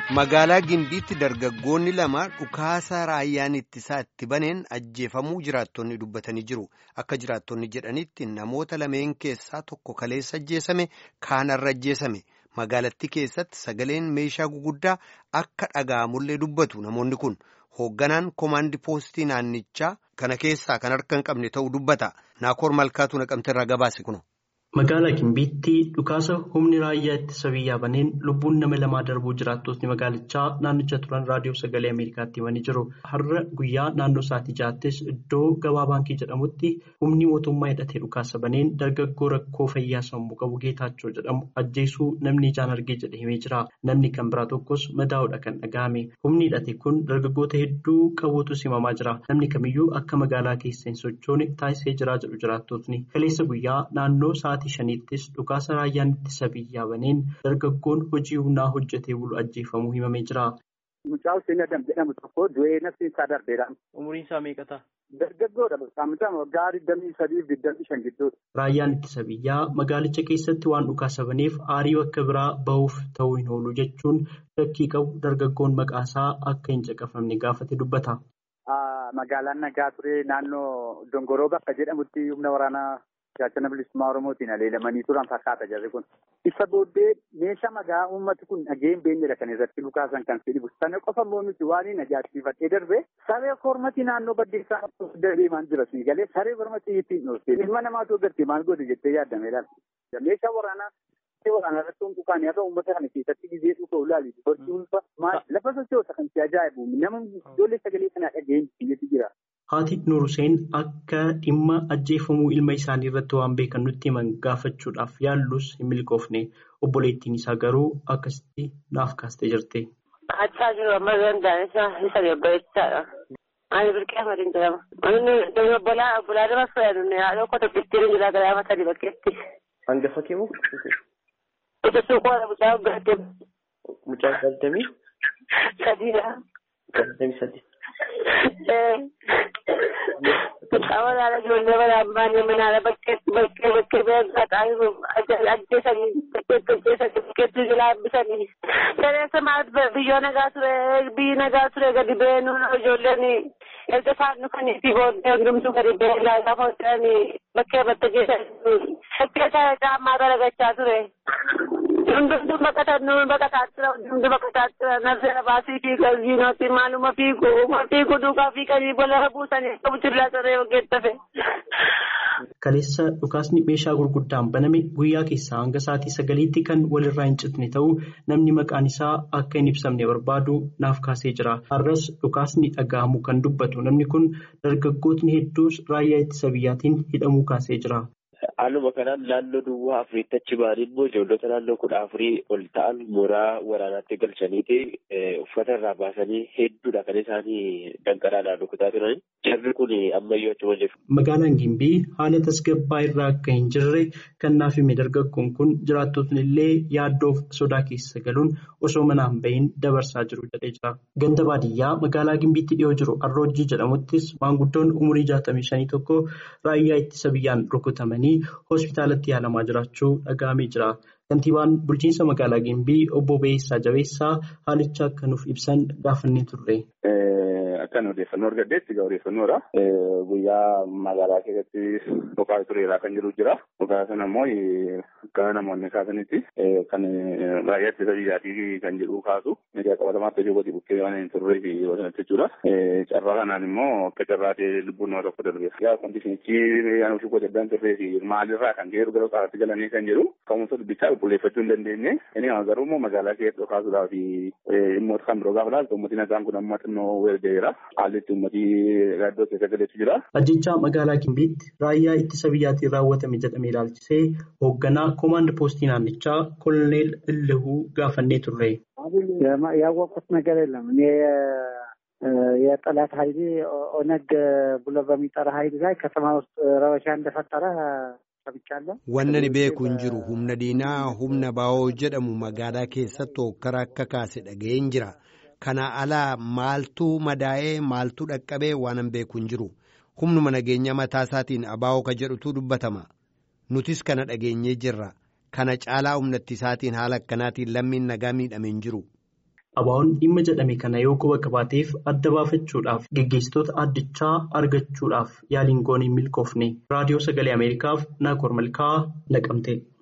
Magaalaa Gimbiitti dargaggoonni lama dhukaasa raayyaan ittisaa itti baneen ajjeefamuu jiraattonni dubbatanii jiru. Akka jiraattonni jedhanitti namoota lameen keessaa tokko kaleessa ajjeesame kaanarra ajjeesame. Magaalattii keessatti sagaleen meeshaa guguddaa akka dhaga'amullee dubbatu namoonni kun. Hoogganaan koomaandii poostii naannichaa kana keessaa kan harka hin qabne ta'uu dubbata. Naakoor Malkaatu naqamte irraa gabaase kuno. Magaalaa Gimbiitti dhukaasa humni raayyaa ittisa biyyaa baneen lubbuun nama lamaa darbuu jiraattotni magaalichaa naannicha turan raadiyoo sagalee Ameerikaatti himanii jiru. Har'a guyyaa naannoo sa'aatii ja'aattis iddoo gabaa baankii jedhamutti humni mootummaa hidhatee dhukaasa baneen dargaggoo rakkoo fayyaa sammuu qabu Geetaachoo jedhamu ajjeesuu namni ijaan argee jedhe himee jira. Namni kan biraa tokkos madaa'uudha kan dhaga'ame. Humni hidhate kun dargaggoota hedduu qabuutu himamaa jira. Namni kamiyyuu akka magaalaa keessa hin sochoone taasisee jira jedhu jiraattotni. Kaleessa guyyaa naannoo sa'aatii shaniittis dhukaasa raayyaan ittisa biyyaa baneen dargaggoon hojii humnaa hojjetee bulu ajjeefamuu himamee jira. Mucaa Hussein Adam jedhamu tokko du'ee nafti isaa darbeera. Umuriin isaa meeqata? Dargaggoodha. Saamichaan waggaa digdamii sadii fi digdamii shan gidduudha. Raayyaan ittisa biyyaa magaalicha keessatti waan dhukaasa baneef aarii bakka biraa bahuuf ta'uu hin oolu jechuun shakkii qabu dargaggoon maqaasaa akka hin caqafamne gaafate dubbata. Magaalaan nagaa ture naannoo Dongoroo bakka jedhamutti humna waraanaa gaachana bilisummaa Oromootiin aleelamanii turan fakkaata jarri kun. Isa booddee meeshaa magaa uummati kun dhageen beenyedha kan irratti lukaasan kan fedhibu. Sana qofa immoo miti waan hin ajaa'ibsiifadhee darbe saree kormati naannoo baddeessaa deemaan jira sii galee saree kormati ittiin dhoofte. Ilma namaatu agartee maal godhe jettee yaadameedha. Meeshaa waraanaa waraanaa irratti hundukaan yaa ta'u uummata kana keessatti gizee dhufa ulaali. Barsi ulfa lafa sochoota kan si ajaa'ibu nama ijoollee sagalee kanaa dhageen biyyatti jira. Haati Nuur Hussein akka dhimma ajjeefamuu ilma isaanii irratti waan beekan nutti himan gaafachuudhaaf yaallus hin milkoofne obboleettiin isaa garuu akkasitti naaf kaastee jirti. Achaa jiru amma danda'an isa isa gabbareessaadha. Ani birqee Ahmadiin jedhama. Ani obbolaa obbolaa nama fayyadu haadha uffata bittiin jira garaama sadii bakkeetti. Hangafa kee moo? Ija suuqoodha mucaa gaddeem. Mucaa galtamii? Sadiidha. Galtamii sadi. Walaala ijoollee walaabbaanii manaala bakkeetti bakkee bakkee beekataa ajjeesanii bakkeetti ajjeesanii bakkeetti jilaabbisanii. Saleessa maal biyyoo nagaa ture biyyi nagaa ture gadi beenuun ijoolleen erga isaan dhufanii fi booddee hundumtuu gadi beenaa gaafa hojjetanii bakkee batta geessanii bakkee caammaa garagachaa ture. Hundumtuu baqatan nuyi baqataa jira hundumtuu baqataa jira nafseera baasii fi galjiinooti maaluma fiigu fiigu duukaa fiiganii bola buusanii qabu jirlaa saree hojjettafe. Kaleessa dhukaasni meeshaa gurguddaan baname guyyaa keessaa hanga sa'aatii sagaliitti kan walirraa hin citne ta'uu namni maqaan isaa akka hin ibsamne barbaadu naaf kaasee jira. Har'as dhukaasni dhaga'amu kan dubbatu namni kun dargaggootni hedduus raayyaa ittisa biyyaatiin hidhamuu kaasee jira. Haaluma kanaan naannoo duwwaa afuriitti achi ba'anii immoo ijoollota naannoo kudha afurii ol ta'an mooraa waraanaatti galchaniiti uffata irraa baasanii hedduudha kan isaanii danqaraadhaan rukutaa turan. Jarri kun ammayyuu achuma jiru. Magaalaan Gimbii haala tasgabbaa irraa akka hin jirre kan naaf hime dargaggoon kun jiraattotni illee yaaddoof sodaa keessa galuun osoo manaan bahin dabarsaa jiru jedhee jira. Ganda baadiyyaa magaalaa Gimbiitti dhiyoo jiru Arroojii jedhamuttis maanguddoon umurii jaatamii shanii tokko raayyaa ittisa biyyaan rukutamanii. hospitaalatti yaalamaa jiraachuu dhaga'amee jira. Kantiibaan bulchiinsa magaalaa Gimbii obbo Beessaa Jabeessaa haalicha akka nuuf ibsan gaafannee turre. Akkan odeeffannoo argaddeetti egaa odeeffannoodha. Guyyaa magaalaa keessatti dhukaa tureeraa kan jiru jira. Dhukaa sana immoo akka namoonni kaasanitti kan raayyaa ittisa biyyaatii kan jedhu kaasu. Egaa qabatamaatti hojii gosi bukkee waan hin turree fi sanatti jechuudha. Carraa kanaan immoo akka carraa ta'e lubbuun nama tokko darbeera. Yaa kondisinichi yaan ofii gosa addaan turree fi maalirraa kan ka'e gara qabaatti galanii kan jedhu ka'umsa dubbichaa qulqulleeffachuu hin dandeenye. Inni garuu immoo magaalaa keessatti dhukaasuudhaa fi dhimmoota kan biroo gaafa ilaaltu uummatni nagaan kun amma xinnoo weergareera. Haalli itti uummatii gaaddoo keessa galeetu jira. Ajjechaa magaalaa Gimbiitti raayyaa ittisa biyyaatiin raawwatame jedhamee ilaalchisee hoogganaa koomaand poostii naannichaa koloneel Illihuu gaafannee turre. ያወቅኩት ነገር የለም እኔ የጠላት ኃይል ኦነግ ብሎ በሚጠራ ኃይል ላይ ከተማ ውስጥ ረበሻ እንደፈጠረ ሰምቻለሁ። Wanna ni beeku hin jiru humna diinaa humna baa'oo jedhamu magaalaa keessatti hokkara akka kaase dhaga'een jira. Kana alaa maaltu madaa'ee maaltu dhaqqabee waan hin beeku hin jiru. Humnuma nageenya mataa isaatiin abaa'oo ka jedhutu dubbatama. Nutis kana dhageenyee jirra. Kana caalaa humnatti isaatiin haala akkanaatiin lammiin nagaa miidhame hin jiru. Abaa'oon dhimma jedhame kana yoo quba qabaateef adda baafachuudhaaf geggeessitoota addichaa argachuudhaaf yaaliin goone hin milkoofne. Raadiyoo Sagalee Ameerikaaf Naakoor Malkaa Naqamte.